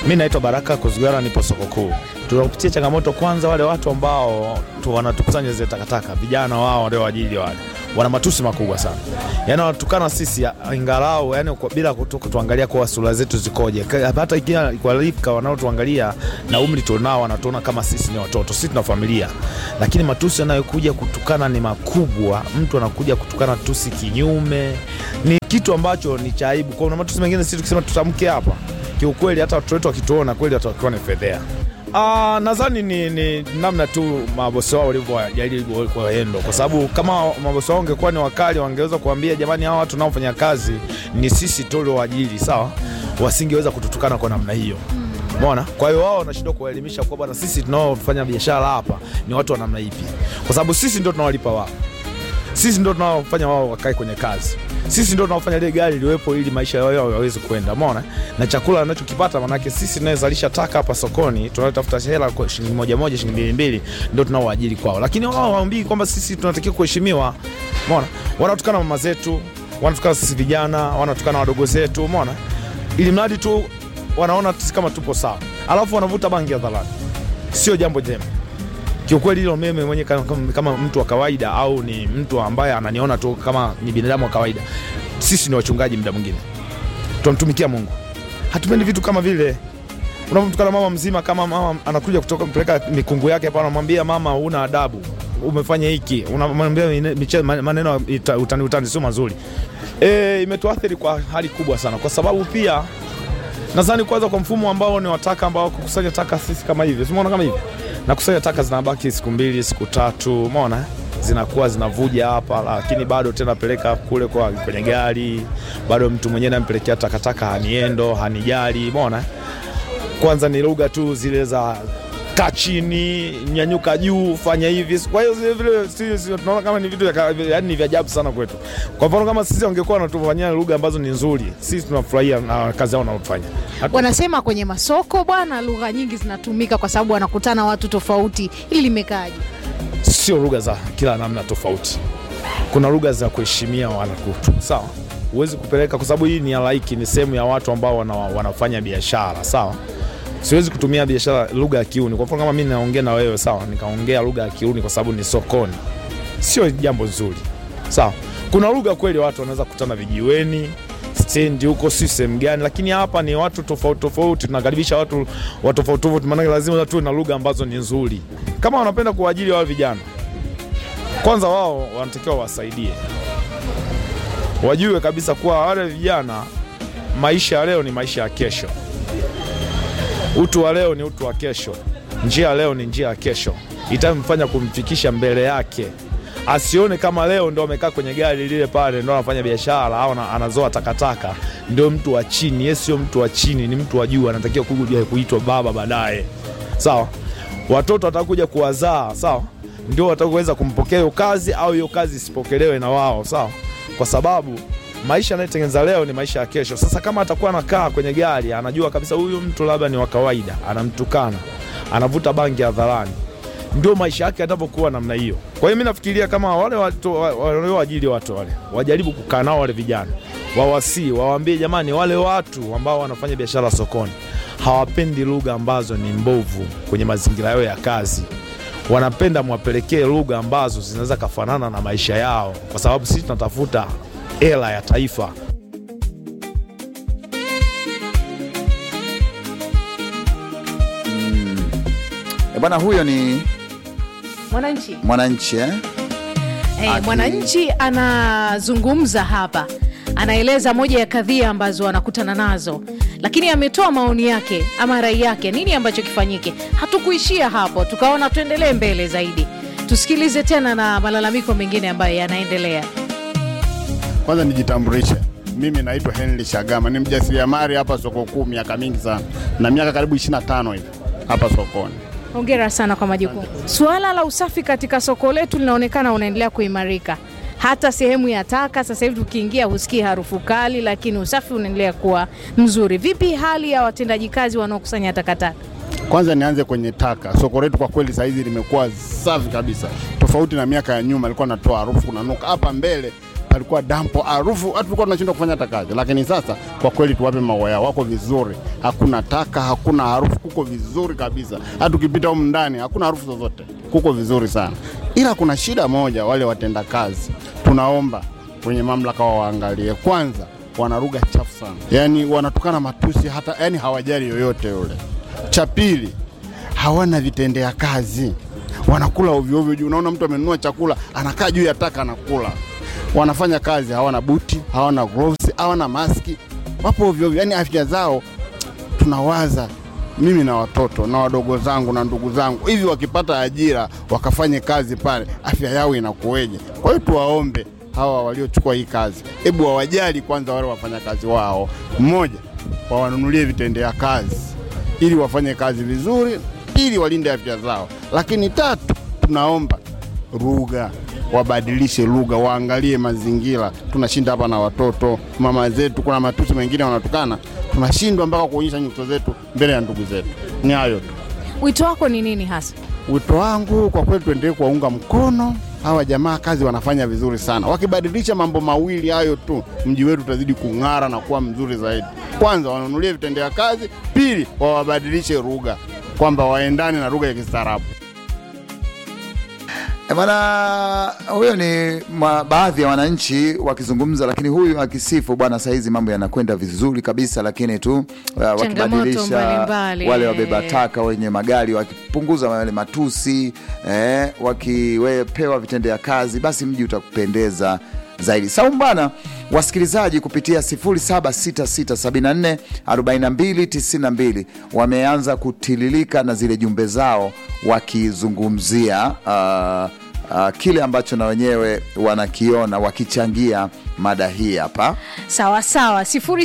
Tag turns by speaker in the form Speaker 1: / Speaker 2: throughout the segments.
Speaker 1: Mi naitwa Baraka Kuzugara, nipo soko kuu. Tunapitia changamoto kwanza, wale watu ambao tu wanatukusanya zile takataka, vijana wao walioajili wale wana matusi makubwa sana, yaani wanatukana sisi ingalau, yani kwa, bila kutu, kutuangalia kwa sura zetu zikoje. Ka- Hata ikiwa kwa rika wanaotuangalia na umri tunao, wanatuona kama sisi ni watoto, sisi tuna familia, lakini matusi yanayokuja kutukana ni makubwa. Mtu anakuja kutukana tusi kinyume, ni kitu ambacho ni cha aibu. Kuna matusi mengine sisi tukisema tutamke hapa kiukweli hata watoto wetu wakituona kweli watakuwa ni fedhea. Ah, nadhani ni, ni namna tu mabosi wao walivyojaribu kuwaendo, kwa sababu kama mabosi wao wangekuwa ni wakali, wangeweza kuambia jamani, hawa watu naofanya kazi ni sisi tuliowaajiri, sawa, wasingeweza kututukana kwa namna hiyo. Umeona? Kwa hiyo wao wanashindwa kuwaelimisha kwa bwana, sisi tunaofanya biashara hapa ni watu wa namna ipi, kwa sababu sisi ndio tunawalipa wao sisi ndio tunaofanya wao wakae kwenye kazi, sisi ndio tunaofanya ile gari liwepo ili maisha yao yaweze kwenda, umeona, na chakula anachokipata manake sisi tunayezalisha taka hapa sokoni, tunatafuta hela kwa shilingi moja moja, shilingi mbili mbili, ndio tunaoajiri kwao, lakini wao waambii kwamba sisi tunatakiwa kuheshimiwa, umeona. Wanatukana mama zetu, wanatukana sisi vijana, wanatukana wadogo zetu, umeona, ili mradi tu wanaona sisi kama tupo sawa, alafu wanavuta bangi hadharani, sio jambo jema kiukweli hilo mimi mwenye kama, kama, kama mtu wa kawaida au ni mtu ambaye ananiona tu kama ni binadamu wa kawaida, sisi ni wachungaji, muda mwingine tunamtumikia Mungu, hatupendi vitu kama vile unapomtukana mama mzima. Kama mama anakuja kutoka mpeleka mikungu yake hapa, anamwambia mama, una adabu, umefanya hiki, unamwambia miche- maneno ya ita- utani utani, sio mazuri. E, imetuathiri kwa hali kubwa sana, kwa sababu pia nadhani kwanza kwa mfumo ambao ni wataka ambao kukusanya taka sisi kama hivi, umeona kama hivi na kusanya taka zinabaki siku mbili siku tatu, umeona zinakuwa zinavuja hapa, lakini bado tena peleka kule kwa kwenye gari, bado mtu mwenyewe nampelekea takataka haniendo hanijali, umeona. Kwanza ni lugha tu zile za kaa chini, nyanyuka juu, fanya hivi. Kwa hiyo zile vile sisi sisi tunaona kama ni vitu vya ka- yaani ni vya ajabu sana kwetu. Kwa mfano kama sisi wangekuwa wanatufanyia lugha ambazo ni nzuri, sisi tunafurahia na kazi yao wanaofanya. Hatu-
Speaker 2: Wanasema kwenye masoko bwana, lugha nyingi zinatumika kwa sababu wanakutana watu tofauti. Hili limekaaje?
Speaker 1: sio lugha za kila namna tofauti. Kuna lugha za kuheshimia wanakutu, sawa. Huwezi kupeleka kwa sababu hii ni halaiki, ni sehemu ya watu ambao wana, wanafanya biashara, sawa. Siwezi kutumia biashara lugha ya kiuni. Kwa mfano kama mimi naongea na wewe, sawa, nikaongea lugha ya kiuni kwa sababu ni sokoni, sio jambo zuri, sawa. Kuna lugha kweli watu wanaweza kukutana vijiweni stendi huko, si sehemu gani, lakini hapa ni watu tofauti tofauti, tunakaribisha watu wa tofauti tofauti, maanake lazima tuwe na lugha ambazo ni nzuri. Kama wanapenda kuajiri wao vijana, kwanza wao wanatakiwa wasaidie, wajue kabisa kuwa wale vijana, maisha ya leo ni maisha ya kesho, utu wa leo ni utu wa kesho, njia ya leo ni njia ya kesho, itamfanya kumfikisha mbele yake asione kama leo ndo amekaa kwenye gari lile pale ndo anafanya biashara au ana- anazoa takataka, ndio mtu wa chini. Yeye sio mtu wa chini, ni mtu wa juu, anatakiwa kuja kuitwa baba baadaye, sawa. Watoto watakuja kuwazaa, sawa, ndio wataweza kumpokea hiyo kazi au hiyo kazi isipokelewe na wao, sawa, kwa sababu maisha anayotengeneza leo ni maisha ya kesho. Sasa kama atakuwa anakaa kwenye gari, anajua kabisa huyu mtu labda ni wa kawaida, anamtukana, anavuta bangi hadharani ndio maisha yake yatavyokuwa namna hiyo. Kwa hiyo mi nafikiria kama wale watu wa- walioajiri watu wale wajaribu kukaa nao wale vijana, wawasii, wawaambie jamani, wale watu ambao wanafanya biashara sokoni hawapendi lugha ambazo ni mbovu kwenye mazingira yao ya kazi. Wanapenda mwapelekee lugha ambazo zinaweza kafanana na maisha yao, kwa sababu sisi tunatafuta hela ya taifa.
Speaker 3: E bwana, huyo ni
Speaker 2: Mwananchi
Speaker 3: mwananchi eh?
Speaker 2: Eh,
Speaker 3: Aki-
Speaker 2: mwananchi anazungumza hapa, anaeleza moja ya kadhia ambazo anakutana nazo, lakini ametoa maoni yake ama rai yake, nini ambacho kifanyike. Hatukuishia hapo, tukaona tuendelee mbele zaidi, tusikilize tena na malalamiko mengine ambayo yanaendelea.
Speaker 4: Kwanza nijitambulishe, mimi naitwa Henry Shagama, ni mjasiriamali hapa soko kuu miaka mingi sana, na miaka karibu 25 hivi hapa sokoni.
Speaker 2: Hongera sana kwa majukumu. Suala la usafi katika soko letu linaonekana unaendelea kuimarika. Hata sehemu ya taka sasa hivi tukiingia husikii harufu kali, lakini usafi unaendelea kuwa mzuri. Vipi hali ya watendaji kazi wanaokusanya takataka?
Speaker 4: Kwanza nianze kwenye taka. Soko letu kwa kweli saizi limekuwa safi kabisa, tofauti na miaka ya nyuma, ilikuwa natoa harufu kunanuka. Hapa mbele palikuwa dampo harufu, hata tulikuwa tunashindwa kufanya hata kazi. Lakini sasa kwa kweli tuwape maua yao, wako vizuri, hakuna taka, hakuna harufu, kuko vizuri kabisa. Hata tukipita humu ndani hakuna harufu zozote, kuko vizuri sana. Ila kuna shida moja, wale watenda kazi, tunaomba kwenye mamlaka wawaangalie kwanza, wana lugha chafu sana, yaani wanatukana matusi, hata yani hawajali yoyote yule. Cha pili, hawana vitendea kazi, wanakula ovyo ovyo juu. Unaona mtu amenunua chakula anakaa juu ya taka anakula. Wanafanya kazi, hawana buti, hawana gloves, hawana maski, wapo ovyo ovyo, yani afya zao tunawaza mimi na watoto na wadogo zangu na ndugu zangu, hivi wakipata ajira wakafanye kazi pale, afya yao inakuweje? Kwa hiyo tuwaombe hawa waliochukua hii kazi, hebu wawajali kwanza wale wafanyakazi wao. Mmoja, wawanunulie vitendea kazi ili wafanye kazi vizuri, ili walinde afya zao. Lakini tatu, tunaomba lugha wabadilishe lugha, waangalie mazingira. Tunashinda hapa na watoto, mama zetu, kuna matusi mengine wanatukana, tunashindwa mpaka kuonyesha nyuso zetu mbele ya ndugu zetu. Ni hayo tu.
Speaker 2: Wito wako ni nini hasa?
Speaker 4: Wito wangu kwa kweli, tuendelee kuwaunga mkono hawa jamaa, kazi wanafanya vizuri sana. Wakibadilisha mambo mawili hayo tu, mji wetu utazidi kung'ara na kuwa mzuri zaidi. Kwanza wanunulie vitendea kazi, pili wawabadilishe lugha, kwamba waendane na lugha ya kistaarabu.
Speaker 3: Eh, Bwana huyo ni ma, baadhi ya wananchi wakizungumza, lakini huyu akisifu bwana, sahizi mambo yanakwenda vizuri kabisa, lakini tu uh, wakibadilisha
Speaker 2: mbalimbali,
Speaker 3: wale
Speaker 2: eh.
Speaker 3: wabeba taka wenye magari wakipunguza wale matusi eh, wakipewa vitendea kazi, basi mji utakupendeza zaidi. Saumu bana, wasikilizaji kupitia 0766744292 wameanza kutililika na zile jumbe zao wakizungumzia uh, uh, kile ambacho na wenyewe wanakiona wakichangia mada hii hapa.
Speaker 2: Sawa sawa,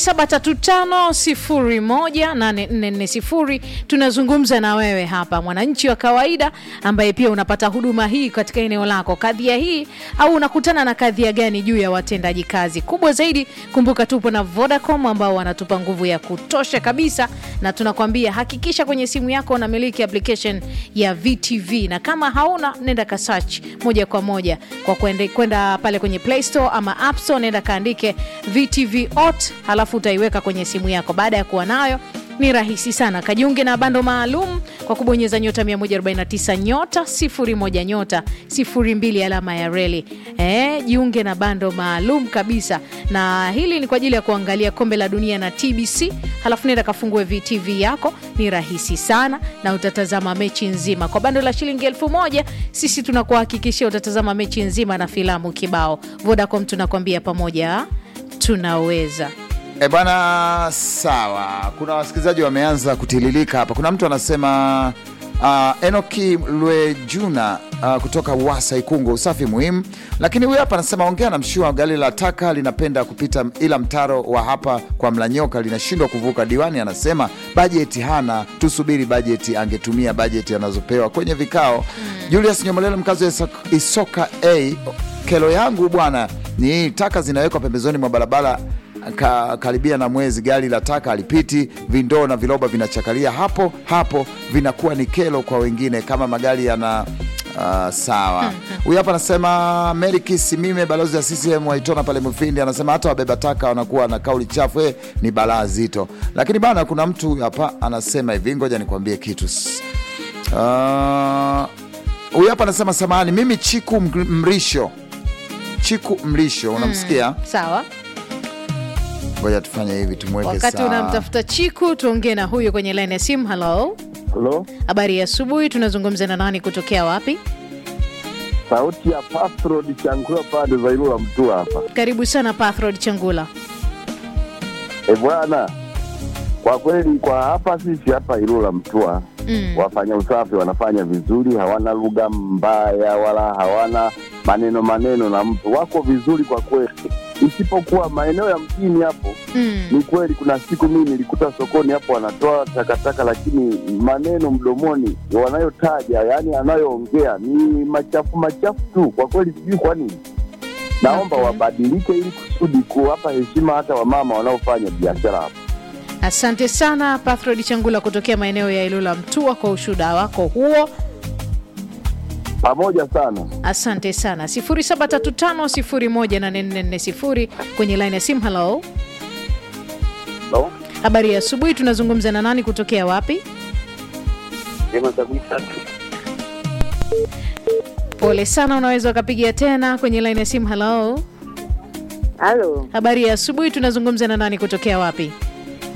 Speaker 2: 0735018440 tunazungumza na wewe hapa, mwananchi wa kawaida ambaye pia unapata huduma hii katika eneo lako. Kadhia hii au unakutana na kadhia gani juu ya watendaji kazi? Kubwa zaidi, kumbuka tupo na Vodacom ambao wanatupa nguvu ya kutosha kabisa, na tunakwambia hakikisha kwenye simu yako unamiliki application ya VTV, na kama hauna nenda ka search moja kwa moja kwa kwende- kwenda pale kwenye Play Store ama App Store, nenda kaandike VTV ot, halafu utaiweka kwenye simu yako. Baada ya kuwa nayo ni rahisi sana, kajiunge na bando maalum kwa kubonyeza nyota 149 nyota 01 nyota 02 alama ya reli. Eh, jiunge na bando maalum kabisa, na hili ni kwa ajili ya kuangalia kombe la dunia na TBC. Halafu nenda kafungue VTV yako, ni rahisi sana na utatazama mechi nzima kwa bando la shilingi elfu moja. Sisi tunakuhakikishia utatazama mechi nzima na filamu kibao. Vodacom tunakwambia pamoja tunaweza.
Speaker 3: E bwana, sawa. Kuna wasikilizaji wameanza kutililika hapa. Kuna mtu anasema uh, Enoki Lwejuna uh, kutoka Wasa Ikungo, usafi muhimu. Lakini huyu hapa anasema ongea na mshua, gari la taka linapenda kupita, ila mtaro wa hapa kwa Mlanyoka linashindwa kuvuka. Diwani anasema bajeti hana, tusubiri bajeti, angetumia bajeti anazopewa kwenye vikao. Julius Nyomolela, mkazi wa Isoka- Isoka A, kelo yangu bwana ni hii, taka zinawekwa pembezoni mwa barabara ka, karibia na mwezi gari la taka halipiti, vindoo na viroba vinachakalia hapo hapo, vinakuwa ni kero kwa wengine kama magari yana Uh, sawa. Huyu hapa anasema Mary Kisimime, balozi ya CCM Waitona pale Mufindi, anasema hata wabeba taka wanakuwa na kauli chafu, eh, ni balaa zito. Lakini bana, kuna mtu hapa anasema hivi, ngoja nikwambie kitu. S- uh, Huyu hapa anasema samahani, mimi Chiku Mg- Mrisho, Chiku Mrisho, unamsikia?
Speaker 2: Sawa,
Speaker 3: Ngoja tufanye hivi, tumweke
Speaker 2: wakati
Speaker 3: sawa.
Speaker 2: unamtafuta Chiku, tuongee na huyo kwenye line ya simu. Halo,
Speaker 5: Halo,
Speaker 2: habari ya asubuhi. Tunazungumza na nani kutokea wapi?
Speaker 5: sauti ya Pastrod Changula pande za Ilula Mtua hapa.
Speaker 2: Karibu sana Pathrod Changula.
Speaker 5: E bwana, kwa kweli kwa hapa sisi hapa Ilula Mtua
Speaker 2: Mm.
Speaker 5: wafanya usafi wanafanya vizuri, hawana lugha mbaya wala hawana maneno maneno na mtu, wako vizuri kwa kweli, isipokuwa maeneo ya mjini hapo.
Speaker 2: Mm.
Speaker 5: Ni kweli, kuna siku mimi nilikuta sokoni hapo wanatoa takataka, lakini maneno mdomoni wanayotaja, yani anayoongea ni machafu machafu tu. Kwa kweli sijui kwa nini. Naomba
Speaker 2: Okay.
Speaker 5: wabadilike ili kusudi kuwapa heshima hata wamama wanaofanya biashara hapo.
Speaker 2: Asante sana Pathrod Changula kutokea maeneo ya Ilula Mtua kwa ushuhuda wako huo.
Speaker 5: pamoja sana.
Speaker 2: Asante sana. 0735018440 kwenye line ya simu. Hello,
Speaker 5: No?
Speaker 2: habari ya asubuhi. Tunazungumza na nani kutokea wapi?
Speaker 5: Jema kabisa.
Speaker 2: Pole sana, unaweza ukapigia tena kwenye line ya simu. Hello,
Speaker 6: Halo,
Speaker 2: habari ya asubuhi. Tunazungumza na nani kutokea wapi?